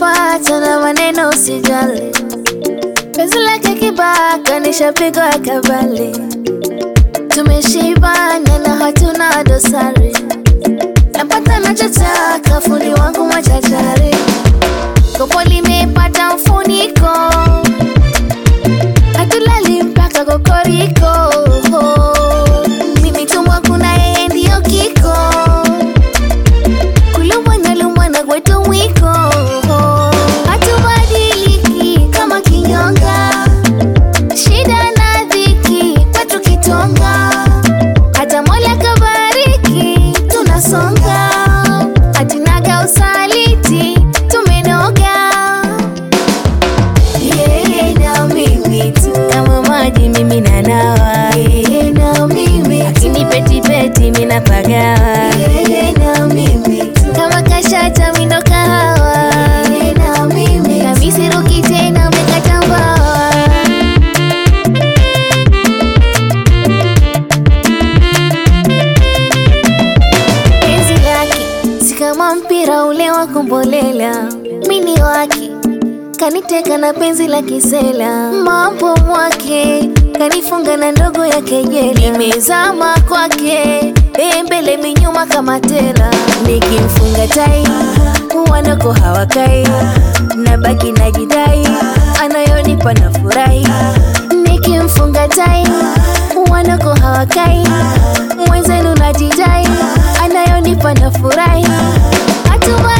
Nishapata na maneno usijali, penzi lake kibaka, nishapigwa kabali, tumeshibana na hatuna dosari, napata nachotaka, fundi wangu machachari, kopo limepata mfuniko, hatulali mpaka kokoriko, mimi tumwa, kuna yeye ndiyo kiko kulumbwana lumbwana kwetu mwiko, hatubadiliki kama kinyonga, shida na dhiki kwetu kitonga, hata Mola kabariki tunasonga, hatinaga usaliti tumenoga, yeye na mimi tu kama maji mimi nanawa, yeye na mimi akinipetipeti mina pagawa, yeye na mimi tu kama kashata mindo kahawa, yeye na mimi kamisi ruki tena umekata mbawa penzi lake si kama mpira ule wa kombolela, mini wake kaniteka na penzi la kisela, mambo mwake kanifunga na ndogo ya kejeli, nimezama kwake yeye mbele minyuma kama tela, nikimfunga tai wanako hawakai, nabaki najidai, anayonipa na furahi, nikimfunga tai wanako hawakai, mwenzenu najidai, anayonipa na furahi, hatuma